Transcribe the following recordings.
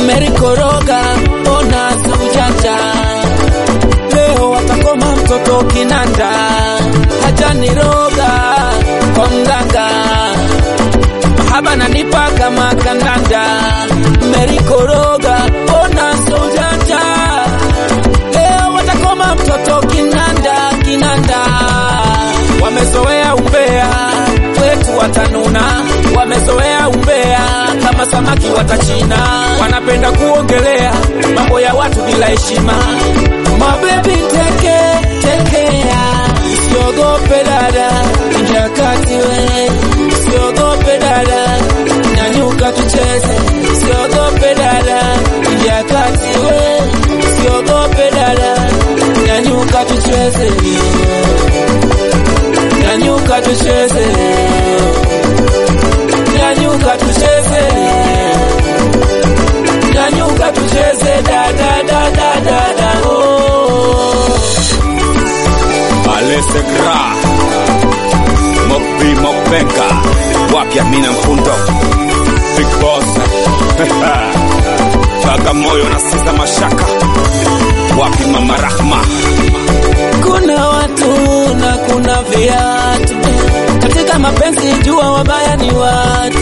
mmerikoroga, ona sujanja. Leo watakoma mtoto kinanda, hajaniroga kwa mganga, mahaba nanipa kama kandanda, mmerikoroga, ona sujanja. Leo watakoma mtoto kinanda, kinanda. Wamezoea umbea, kwetu watanuna. Wamezoea umbea, kama samaki watachina. Wanapenda kuongelea mambo ya watu bila heshima. Mabebi teke tekea, usiogope dada, ingia kati we, usiogope dada, nyanyuka tucheze, usiogope dada, ingia kati we, usiogope dada, nyanyuka tucheze, nyanyuka tucheze, nyanyuka tucheze, nyanyuka tucheze, dada dada dada oh. Alesegra Mopi Mopenka Wapya Mina Mfundo Big Boss Bagamoyo na Sisa Mashaka Wapi Mama Rahma Kuna watu na kuna viatu katika mapenzi, jua wabaya ni watu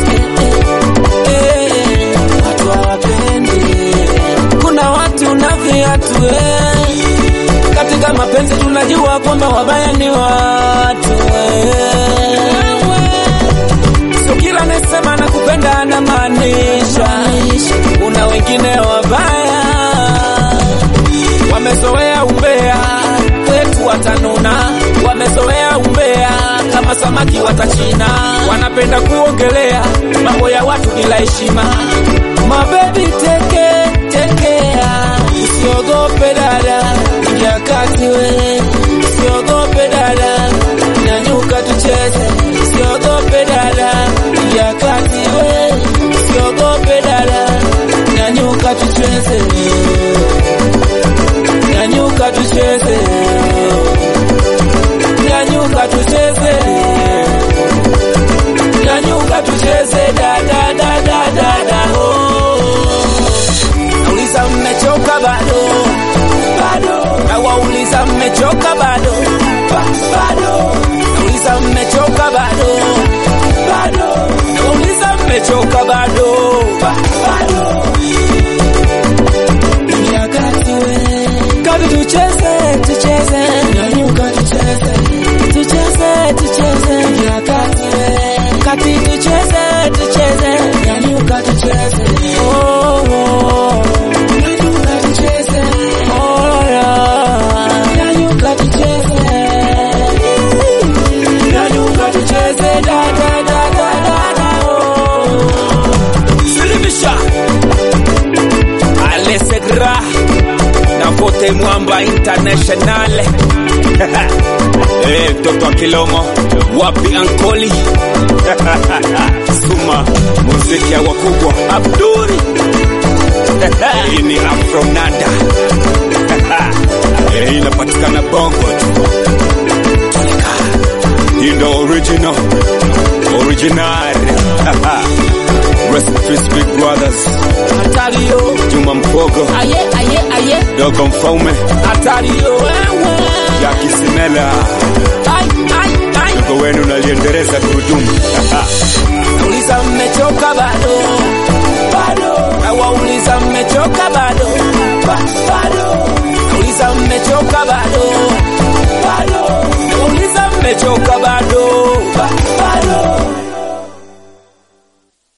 eh, watu hawapendi. Kuna watu na viatu eh, katika mapenzi tunajua kwamba wabaya ni watu eh. Sio kila anasema nakupenda anamaanisha, kuna wengine wabaya wamezoea umbea, kwetu watanuna. Wamezoea umbea, kama samaki watachina. Wanapenda kuongelea mambo ya watu bila heshima. Mabebi teke tekea, usiogope dada, ingia kati we, usiogope dada, nyanyuka tucheze, usiogope dada, ingia kati we, usiogope dada, nyanyuka tucheze nyanyuka tucheze, nyanyuka tucheze, nyanyuka tucheze, da da da da da da oh. Nauliza mmechoka bado? Bado. Nawauliza mmechoka bado? Ba bado. Nauliza mmechoka bado? Bado. Nawauliza mmechoka bado? Ba bado. Ingia kati we Kabi tucheze, tucheze, nyanyuka tucheze, tucheze, tucheze, ingia kati we. Kati tucheze, tucheze, nyanyuka tucheze, oh, oh. Nyanyuka tucheze, oh, yeah. Nyanyuka tucheze, nyanyuka tucheze, da, da, da, da, da, da, oh. Silimisha Alesegra na Vote Mwamba International Eh, mtoto wa Kilomo wapi ankoli Suma muziki ya wakubwa Abduri hii ni Afronada Eh, inapatikana Bongo tu Tulika. hii ndo original original Rest in peace big brothers Hatari yo, Juma Mpogo aye, aye, aye, Dogo Mfaume hatari yo, wewe. Jaki Simela Ai, ai, ai. Dogo wenu naliendeleza gurudumu Nauliza mmechoka bado? Bado. Nawauliza mmechoka bado? Ba bado. Nauliza mmechoka bado? Bado. Nauliza mmechoka bado?